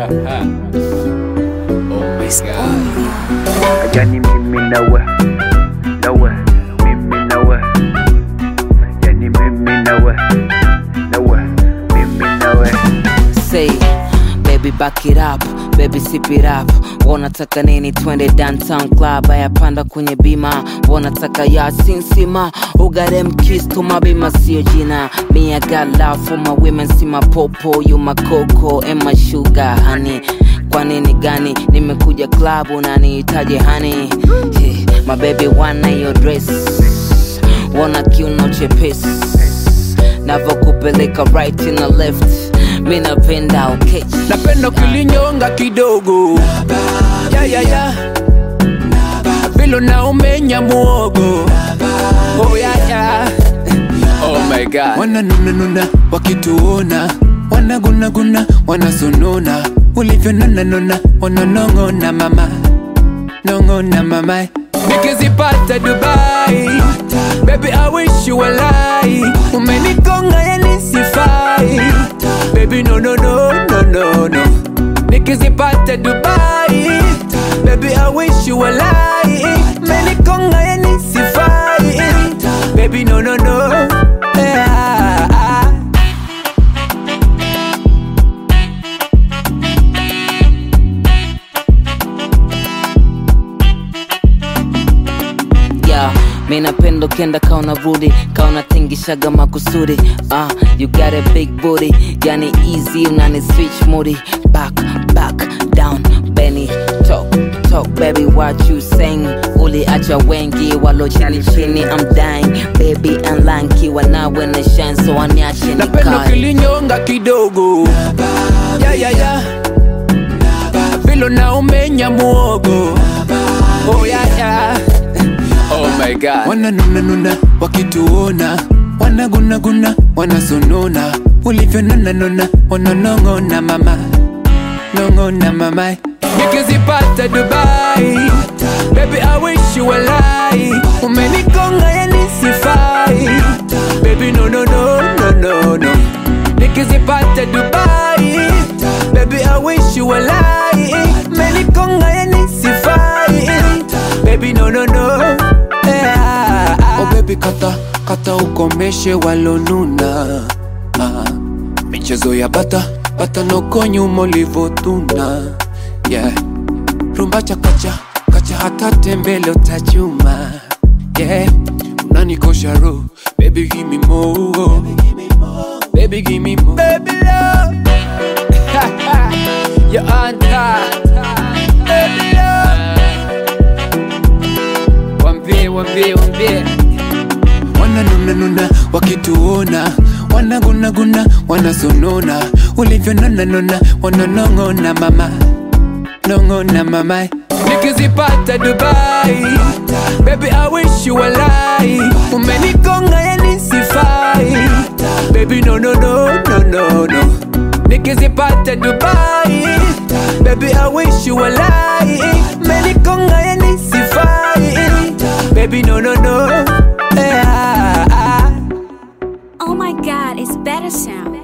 oh my god. Yani mimi nawe nawe mimi nawe yani mimi nawe nawe mimi nawe say baby back it up baby sip it up wanataka nini twende downtown club ayapanda kwenye bima wanataka ya sinsima ugarem kiss to mabima sio jina me I got love for my women si mapopo you my coco and my sugar honey kwa nini gani nimekuja club unanihitaji honey hey, my baby wana your dress wana kiuno chepesi navokupeleka right in the left mi napenda ukechi napenda ukilinyonga kidogo ya, ya, ya. vilo na umenya muogo oh, ya, ya. oh my god wananunanuna wakituona wanagunaguna wanasonona ulivyononanona wananong'ona mama nong'ona mama nikizipata dubai baby i wish you were lie umenikonga yani sifai baby no no no no no no nikizipata dubai baby i wish you were lie umenikonga yani sifai baby no no no yeah. yeah, mi napenda ukienda kauna rudi kauna tingishaga makusudi uh, you got a big booty yani easy unani switch mudi back back down benny talk talk baby what you saying uliacha wengi walo chini chini i'm dying baby anlanki wanawe na shine so waniache napenda nikae ukilinyonga kidogo ya, ya, ya. vilo na umenya muogo oh, ya, ya. oh my god wananunanuna wakituona wanagunaguna wanasonona ulivyononanona wananong'ona mama nong'ona mama nikizipata dubai baby i wish you were lie umenikonga yani sifai baby no no no no no no nikizipata dubai baby i wish you were lie umenikonga yani sifai baby no no no yeah. oh baby kata kata ukomeshe walonuna ah. michezo ya bata bata noko nyuma ulivotuna yeah. rumba chakacha kacha hata tembele utachuma yeah. unanikosha ro baby give me more baby give me more baby love you're on top baby love wambie wambie wambie wananunanuna wakituona wanagunaguna wanasonona ulivyononanona wananong'ona mama nong'ona mama nikizipata dubai baby i wish you were lie umenikonga yani sifai baby no no no no no no nikizipata dubai baby i wish you were lie umenikonga yani sifai baby no no no yeah. Oh my god, it's better sound.